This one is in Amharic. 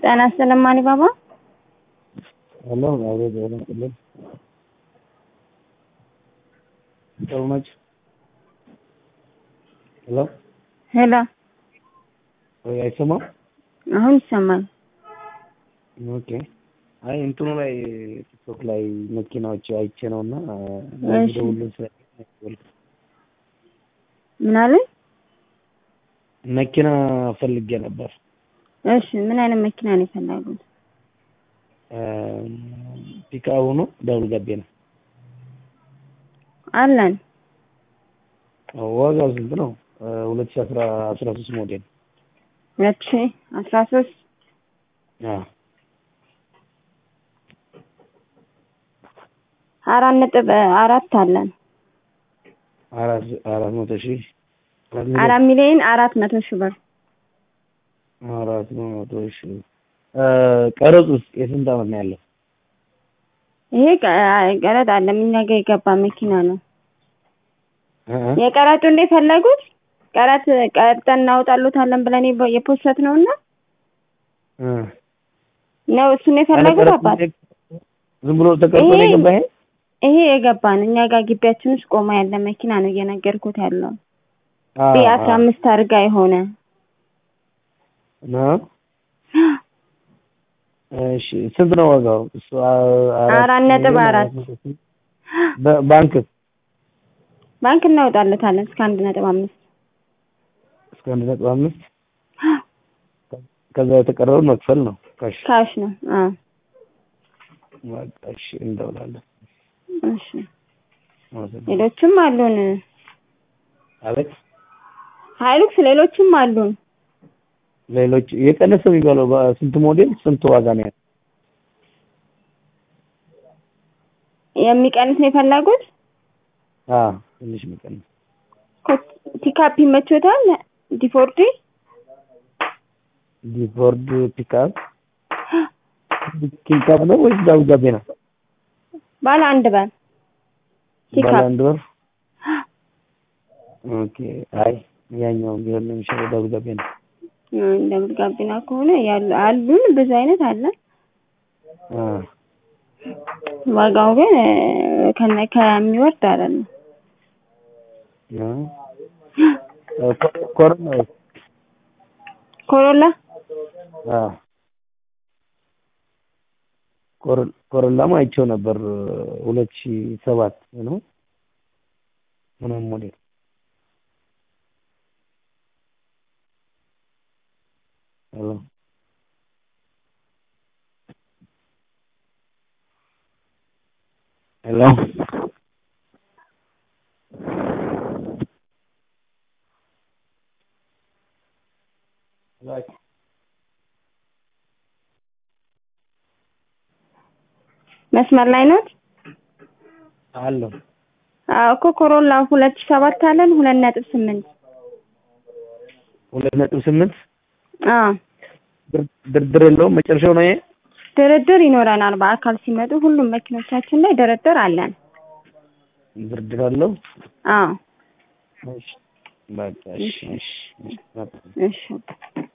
ጤና ይስጥልኝ አሊባባ። ሄሎ አቤት፣ ጤና ይስጥልኝ። ጥሩ ነች። ሄሎ ሄሎ፣ ወይ አይሰማም? አሁን ይሰማል። ኦኬ። አይ እንትኑ ላይ ቲክቶክ ላይ መኪናዎች አይቼ ነው እና እሺ። ደውልን ስለ ምን አሉኝ? መኪና ፈልጌ ነበር። እሺ፣ ምን አይነት መኪና ነው የፈለጉት? ፒካቡ ነው ደብል ገቤ ነው። አለን። ዋጋው ስንት ነው? ሁለት ሺህ አስራ አስራ ሶስት ሞዴል ሁለት ሺህ አስራ ሶስት አዎ አራት ነጥብ አራት አለን። አራት አራት መቶ ሺህ አራት አራት ሚሊዮን አራት መቶ ሺህ ብር አራት መቶ ሺህ ቀረጽ ውስጥ የስንት ዓመት ነው ያለው? ይሄ ቀ- ቀረጥ አለም እኛ ጋር የገባ መኪና ነው። እ እ የቀረጡ እንደ ፈለጉት ቀረጥ ቀርጠን እናወጣሉታለን ብለን የፖ- የፖስት ነው እና እ ነው እሱን የፈለጉት አባት ዝም ብሎ ተቀርጾ ነው ይሄ- የገባ ይሄ? ይሄ የገባ ነው። እኛ ጋር ግቢያችን ውስጥ ቆማ ያለ መኪና ነው እየነገርኩት ያለው አዎ፣ ቢ አስራ አዎ። አምስት አድርጋ የሆነ ነው? እሺ ስንት ነው ዋጋው? እሱ አ- አራት ነጥብ ሚሊዮን አራት መቶ ሺህ። በ- ባንክ ባንክ እናወጣለታለን እስከ አንድ ነጥብ አምስት እስከ አንድ ነጥብ አምስት ከዛ የተቀረውን መክፈል ነው ካሽ። ካሽ ነው። አዎ በቃ እሺ እንደውላለን። እሺ ሌሎችም አሉን። አቤት ሀይሉክስ ሌሎችም አሉን። ሌሎች የቀነሰ የሚባለው በስንት ሞዴል ስንት ዋጋ ነው ያለው? የሚቀንስ ነው የፈለጉት። አዎ ትንሽ የሚቀንስ ፒካፕ ይመቾታል። ዲፎርዲ ዲፎርድ ፒካፕ ፒካፕ ነው ወይስ ዳብል ጋቤ ነው? ባለ አንድ ባል ባለ ፒካፕ አንድ ወር ኦኬ። አይ ያኛው ቢሆን ነው የሚሻለው ዳብል ጋቤ ነው። ደብል ጋቢና ከሆነ ያሉ አሉን ብዙ አይነት አለ። አ ዋጋው ግን እ፣ ከነ ከሚወርድ አይደለም። አ ኮ- ኮሮና ወይስ? ኮሮላ አ ኮሮ- ኮሮላማ አይቼው ነበር ሁለት ሺህ ሰባት ነው ምናምን ሞዴል ሄሎ ሄሎ መስመር ላይ ኖት? አለው አዎ እኮ ኮሮላ ሁለት ሺህ ሰባት አለን ሁለት ነጥብ ስምንት ሁለት ነጥብ ስምንት አዎ ድር- ድርድር የለውም መጨረሻው ነው ይሄ ድርድር ይኖረናል። በአካል ሲመጡ ሁሉም መኪኖቻችን ላይ ድርድር አለን። ድርድር አለው አዎ እሺ በቃ እሺ እሺ እሺ እሺ